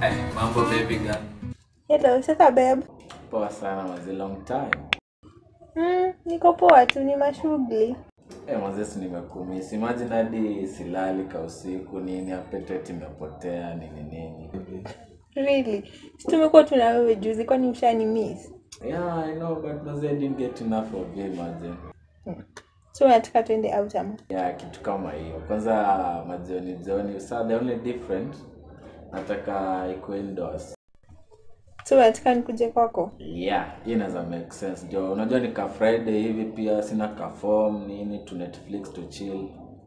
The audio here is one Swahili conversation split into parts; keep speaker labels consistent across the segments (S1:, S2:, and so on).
S1: Eh, mambo baby girl.
S2: Hello, sasa babe.
S1: Poa sana mazi long time.
S2: Mm, niko poa tu, ni mashughuli.
S1: Eh, mazesi nimekumisi. Imagine hadi silali ka usiku nini appetite imepotea nini nini.
S2: Really? Si tumekuwa tuna wewe juzi, kwani mshani miss?
S1: Yeah, I know but mazi I didn't get enough of you imagine.
S2: So unataka tuende out ama?
S1: Yeah, kitu kama hiyo. Kwanza majioni jioni. Sa the only different nataka ikuwe indoors.
S2: So unataka nikuje kwako?
S1: Yeah, hii inaweza make sense. Ndio unajua ni ka Friday hivi pia sina ka form nini tu Netflix to chill.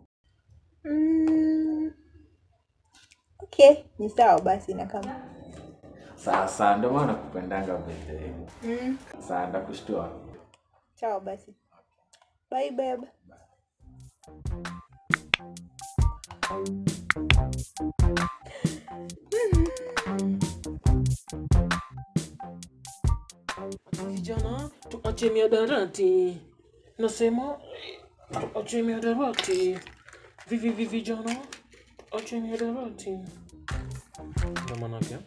S2: Mm. Okay, ni sawa basi na kama.
S1: Sasa ndio maana kupendanga birthday.
S2: Mm.
S1: Sasa ndakushtua.
S2: Sawa basi. Bye babe.
S3: Vijana tuache miadarati, nasema tuache miadarati. Vivi vivi vijana, ache miadarati. Ndio manake.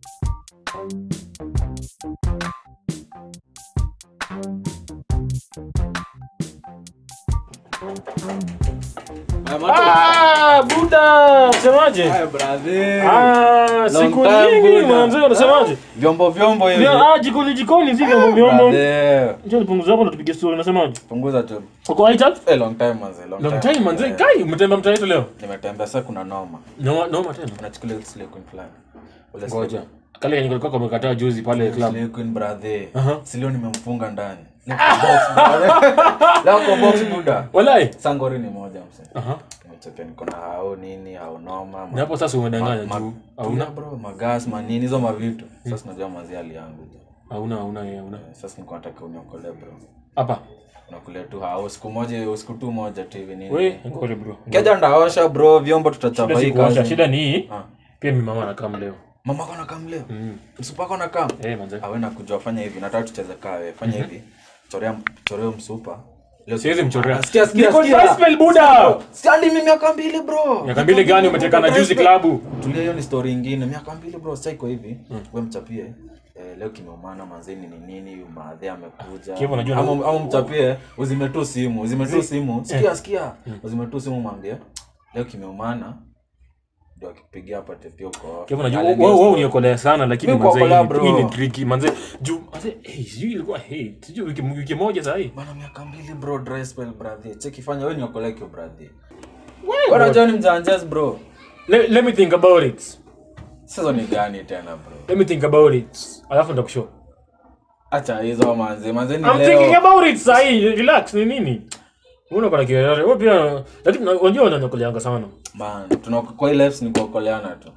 S3: Ah, Buda, semaje? Ah, siku nyingi manze, unasemaje?
S4: vyombo vyombo hivi
S3: Ndio, ah, jikoni jikoni si vyombo vyombo.
S4: Brother,
S3: Njoo nipunguze hapo na tupige story, unasemaje?
S4: punguza tu
S3: Uko Aita?
S4: Eh, long time manze long,
S3: Long time manze, kai umetembea mtaa wetu leo.
S4: nimetembea sasa kuna noma
S3: Noma noma tena.
S4: unachukulia Slay Queen fulani Ule
S3: Ngoja. Kale yenye kulikuwa kumekataa juzi pale club.
S4: Slay Queen brother
S3: Aha.
S4: si leo nimemfunga ndani Leo kwa box, brother. Leo kwa box buda
S3: Walai.
S4: sangori ni moja mse
S3: Aha.
S4: nimecheka niko na hao nini hao noma ma-
S3: Na hapo sasa umedanganya
S4: ma-
S3: juu.
S4: Tuna
S3: Hauna
S4: bro magas manini hizo mavitu sasa unajua mazi hali yangu
S3: hauna hauna yeye hauna.
S4: sasa niko nataka uniokole bro
S3: Hapa.
S4: unakulia tu hao siku moja siku tu moja tu hivi nini
S3: We, ngole bro.
S4: keja ndaosha bro vyombo tutachapa
S3: Shida
S4: hii
S3: si kuosha,
S4: kazi
S3: shida ni hii.
S4: Ah.
S3: Pia mimi mama anakaa leo.
S4: mama kona kam leo
S3: Mm.
S4: msupa kona kam
S3: Eh, manze.
S4: awe nakuja fanya hivi nataka tucheze kawe fanya hivi chorea chorea msupa Leo
S3: Siwezi mchorea.
S4: Sikia, sikia,
S3: Niko
S4: sikia.
S3: gospel Buddha.
S4: Siandi mimi miaka mbili bro
S3: Miaka mbili gani umetekana juzi klabu?
S4: tulia hiyo ni story ingine miaka mbili bro sasa iko hivi we mchapie eh, leo kimeumana manzeni ni nini maadhe amekuja
S3: Kivu, unajua na-
S4: ama, ama mchapie uzime tu simu uzime tu simu sikia sikia uzime tu simu mwambie leo kimeumana ndio akipigia hapa tepia uko
S3: Kwa unajua
S4: Alegea
S3: wewe wewe
S4: story.
S3: uniokolea sana lakini
S4: Mimi
S3: manze
S4: kuokolea,
S3: hii
S4: bro.
S3: ni- hii ni tricky manze. Juu manze eh sijui ilikuwa hey, sijui wiki wiki moja sasa hii.
S4: bana miaka mbili bro dry spell brother cheki fanya wewe niokolee kio brother wewe unajua ni mjanjes bro
S3: Let, let me think about it.
S4: sasa ni gani tena bro
S3: Let me think about it. Alafu ndakushow.
S4: acha hizo manze manze ni
S3: I'm thinking
S4: leo
S3: about it sahi. Relax ni nini? Una kwa kiasi. Wewe pia lakini unajua unanyokoleanga sana.
S4: man tuna kwa hii lives ni kuokoleana tu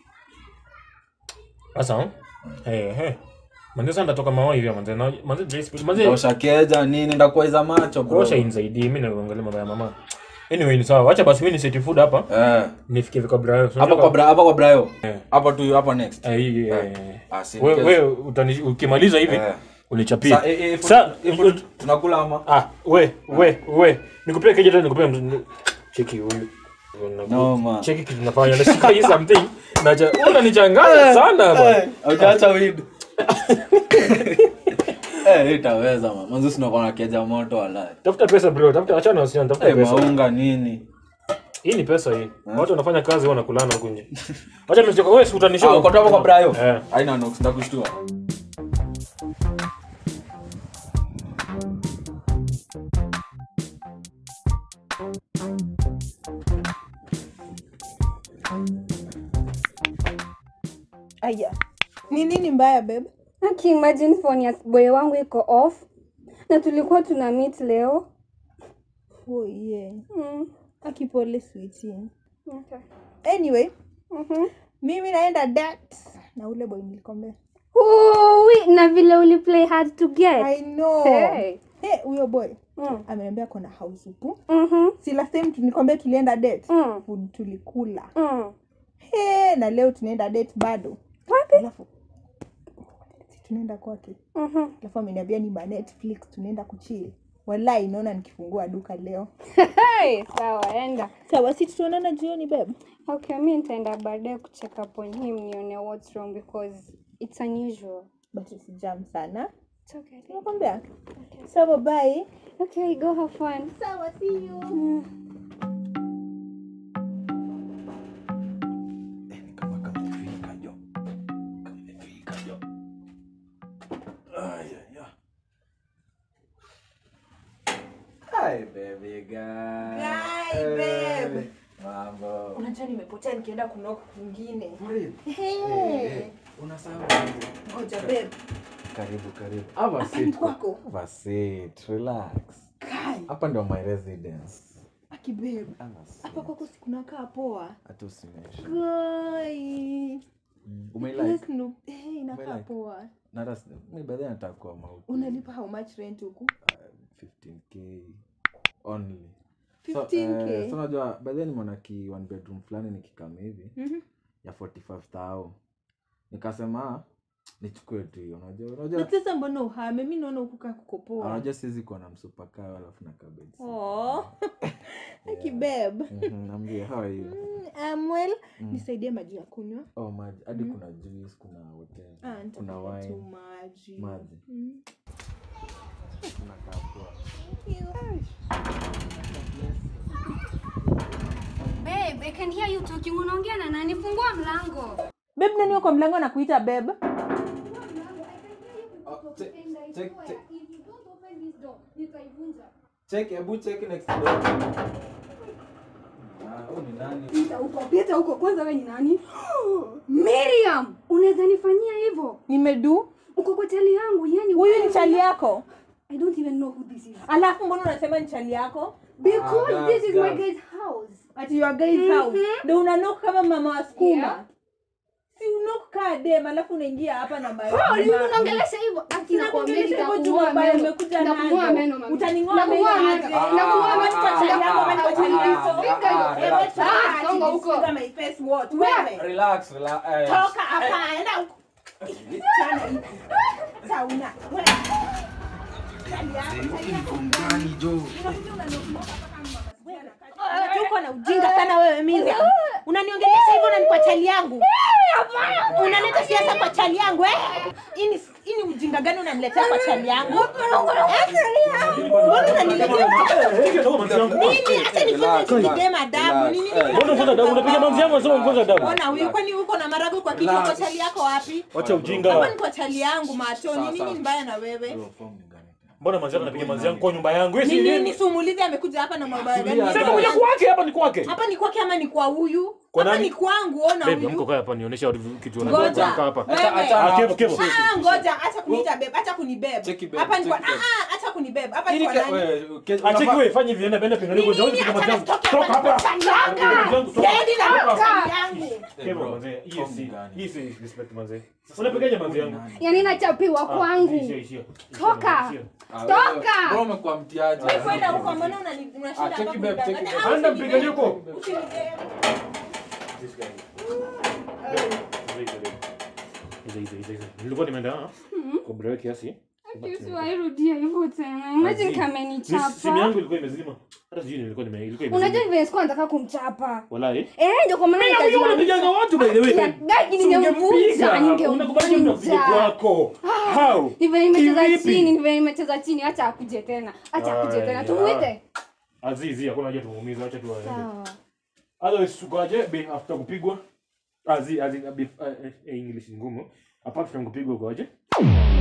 S3: Sasa eh eh. Manze sasa ndatoka mawa hivi manze. Na- Manze Jace manze
S4: ndaosha keja nini ndakuwaiza macho bro
S3: kuosha inzaidi mimi naangalia mambo ya mama. Anyway ni sawa. Acha basi mimi ni set food hapa.
S4: eh
S3: Nifikie vika brayo.
S4: hapa kwa bra hapa kwa brayo
S3: Eh.
S4: hapa tu hapa next
S3: Eh, hii, eh,
S4: ah si
S3: we- we utani- ukimaliza hivi
S4: Eh.
S3: unichapie
S4: Sa- eh, eh,
S3: Sa-
S4: if- if- tunakula ama
S3: ah we we we nikupea keja tena nikupea mz- cheki huyu
S4: No, man.
S3: cheki kitu nafanya nashika hii something naja unanichanganya sana bwana
S4: hujaacha weed eh itaweza man manzi sinakuwa na keja moto wala
S3: tafuta pesa bro tafuta achana na wasichana tafuta
S4: eh
S3: pesa
S4: maunga nini
S3: hii ni pesa hii watu wanafanya kazi wanakulana huko nje acha nimechoka wewe si
S4: ah
S3: utanishow
S4: uko tu hapo kwa brayo
S3: Eh.
S4: haina nox ndakushtua
S2: Aya. Ni nini mbaya babe?
S5: Aki imagine phone ya boy wangu iko off na tulikuwa tuna meet leo.
S2: Oh yeah.
S5: Mm.
S2: Akipole sweetie.
S5: Okay.
S2: Anyway,
S5: Mhm.
S2: mimi naenda date na ule boy nilikwambia.
S5: Ui, na vile uli play hard to get.
S2: I know.
S5: Hey.
S2: Hey, huyo boy
S5: Mm.
S2: ameniambia kona house upu.
S5: Mhm.
S2: Si last time tulikwambia tulienda date.
S5: Mm.
S2: Food tulikula.
S5: Mm.
S2: Hey, na leo tunaenda date bado.
S5: Wapi?
S2: Alafu si tunaenda kwake.
S5: Mhm.
S2: Alafu ameniambia ni ma Netflix tunaenda kuchill. Wallahi naona nikifungua duka leo.
S5: Hey, sawa, enda.
S2: Sawa, si tutaonana jioni babe.
S5: Okay, mi nitaenda baadaye kucheck up on him nione what's wrong because it's unusual.
S2: but usijam sana
S5: It's okay.
S2: nakwambia sawa bye
S5: Okay, go have fun.
S2: sawa see you
S4: kama kamefika jo kamefika jo ayaya
S1: Hi baby girl.
S2: Hi,
S1: Eh,
S2: babe.
S1: Mambo.
S2: unajua nimepotea nikienda kunoka kwingine
S1: Eh, Unasahau aje?
S2: ngoja babe
S1: Karibu karibu. Have a
S2: Hapa ni
S1: seat.
S2: kwako?
S1: Have a seat. Relax.
S2: kai
S1: Hapa ndio my residence.
S2: aki babe
S1: Have a seat.
S2: hapa kwako sikunakaa poa
S1: Hata usimeshe.
S2: kai
S1: Mm, Umeilike?
S2: Yes, no. Eh, inakaa
S1: Umelike?
S2: poa
S1: Na hata si- mi by the way nataka kuwa mauti.
S2: unalipa how much rent huku
S1: 15k only.
S2: 15K?
S1: So, eh, so unajua by the way nimeona ki one bedroom fulani nikikama hivi
S2: Mhm.
S1: ya 45000 nikasema ah, nichukue tu hiyo unajua unajua
S2: na sasa mbona uhame mi naona hukukaa kuko poa
S1: unajua siwezi kuwa na msupakao alafu na cabbage
S2: Oh. aki babe
S1: Mhm, Niambie, how are you?
S2: Mm, I'm well nisaidie maji ya kunywa
S1: Oh, maji hadi kuna juice kuna hotel
S2: Ah,
S1: kuna
S2: nitapata tu
S1: wine
S2: maji
S1: maji
S2: Mm.
S1: kuna kapua
S5: Babe, I can hear you talking. Unaongea na nani? Fungua mlango.
S2: babe nani wako mlango na kuita babe
S1: check hebu check next door ah huyu ni nani
S5: Pita huko, pita huko. Kwanza wewe ni nani? Miriam, unaweza nifanyia hivyo?
S2: nimedu
S5: Uko kwa chali yangu, yani
S2: huyu
S5: wewe-
S2: ni chali yako
S5: I don't even know who this is.
S2: alafu mbona unasema ni chali yako
S5: Because
S1: Ah,
S5: this is my
S1: girls,
S5: guy's house.
S2: ati your guys
S5: Mhm.
S2: house ndio unanok kama mama wa skuma
S5: Yeah.
S2: si unok kaa dem alafu unaingia hapa na ma-
S5: Oh, ni
S2: ma-
S5: unaongelesha hivyo? Ati nakwambia
S2: Nakuongelesha hivyo juu
S5: nitakung'oa
S2: ambayo
S5: meno.
S2: umekuja
S5: Nitakung'oa
S2: nazo.
S5: meno, mami.
S2: Utaning'oa meno
S5: Nakung'oa
S2: aje?
S5: meno.
S1: Ah,
S5: Nakung'oa
S1: ah,
S5: meno
S2: Kwa
S5: kwa
S2: chali
S5: chali
S2: yako,
S5: yako.
S2: ama ni kwa chali yako?
S1: Ah,
S5: Fika hiyo.
S1: ah,
S2: Wewe
S1: relax.
S2: toka,
S5: Ah,
S2: ati
S5: songa huko.
S2: nisikiza my face what? Wewe.
S1: relax relax eh.
S2: toka hapa enda huko. Chana hii. Sauna. Wewe. Chali yako, chali yako. Unakuja unaniogopa kama mama. Wewe, uko na ujinga sana wewe Miriam. Unaniongelesha hivyo na ni kwa chali yangu. Unaleta siasa kwa chali yangu eh? Hii ni hii ni ujinga gani unaniletea kwa chali yangu? Eh? Mbona unaniletea nini? Hata nifunze kidema adabu. Nini nini?
S3: Mbona unafunza adabu? Unapiga manzi yangu unasema unafunza adabu.
S2: Ona huyu kwani uko na marago kwa kichwa kwa chali yako wapi?
S3: Wacha
S2: Hapa
S3: ujinga.
S2: ni kwa chali yangu macho. Ni nini mbaya na wewe?
S1: Hiyo form ni gani?
S3: Mbona manzi yako anapiga manzi yangu kwa nyumba yangu? Wewe si
S2: Ni nini
S3: nini?
S2: sumulizi amekuja hapa na mabaya gani?
S1: Tulia,
S3: Sema kuja kwake hapa ni kwake.
S2: Hapa ni kwake ama ni kwa huyu?
S3: Kwa
S2: Hapa
S3: nani?
S2: ni kwangu, ona
S3: Babe, mko
S2: huyu.
S3: kaa hapa nionyesha kitu
S2: Ngoja.
S3: unataka hapa.
S1: Acha-
S2: Wewe.
S1: acha
S3: Ah,
S1: hapo.
S3: kevo, kevo.
S2: Ah, ngoja, acha kuniita babe, acha kunibebe.
S1: Cheki babe,
S2: Hapa ni kwa
S1: cheki babe.
S2: ah ah, acha kunibebe. Hapa ni
S1: Ili
S2: kwa
S1: ke-
S2: nani?
S1: wewe, ke-
S3: Acheki
S1: unafaa-
S3: wewe fanya hivi enda benda pingani kwa
S2: Nini?
S3: piga
S2: Acha
S3: manzi yangu.
S2: nisitoke
S3: Toka
S2: hapa
S3: hapa.
S2: chali yangu.
S3: Piga manzi yangu, toka.
S2: Siendi na
S3: Toka.
S2: chali yangu.
S1: Eh,
S3: Kevo,
S1: bro,
S3: manzi, hii
S1: form
S3: si
S1: gani?
S3: hii si respect manzi. Unapigaje manzi yangu?
S5: Yani nachapiwa
S3: Ah,
S5: kwangu.
S3: ishia, ishia.
S5: Toka.
S3: Ishia.
S1: Ah,
S5: Toka!
S1: wewe, bro, umekuwa mtiaji.
S2: Wewe kwenda huko mbona unani- unashinda
S1: Ah,
S2: hapa
S1: cheki babe,
S2: kunidanganya?
S1: cheki
S2: Ah,
S1: babe.
S3: Anda
S2: usinibebe.
S3: mpiganie huko.
S2: Usinibebe.
S3: Hizo, hizo, hizo, hizo. Nilikuwa nimeenda ah, kwa break kiasi.
S5: Usiwairudia hivyo tena. Imagine
S3: Azi.
S5: kama
S3: Ni simu
S5: nichapa.
S3: yangu ilikuwa imezima. Hata sijui nilikuwa nime ilikuwa
S5: Unajua
S3: imezima.
S5: vile sikuwa nataka kumchapa.
S3: Wallahi.
S5: Eh, ndio kwa maana
S3: Mimi huyo unapiganga watu by the way.
S5: Gaki
S3: Si
S5: ningemvunja,
S3: ungempiga. Unakubali mtu apige
S5: ningemvunja.
S3: kwako. How?
S5: Ndivyo nimecheza
S3: Kivipi?
S5: chini, ndivyo nimecheza chini, acha akuje tena. Acha akuje tena.
S3: Aya.
S5: Tumuite.
S3: Azizi hakuna haja tumuumize acha tu aende.
S5: Sawa.
S3: Otherwise tukaje be after kupigwa. Azi azi be, uh, English ni ngumu. Apart from kupigwa ukaje?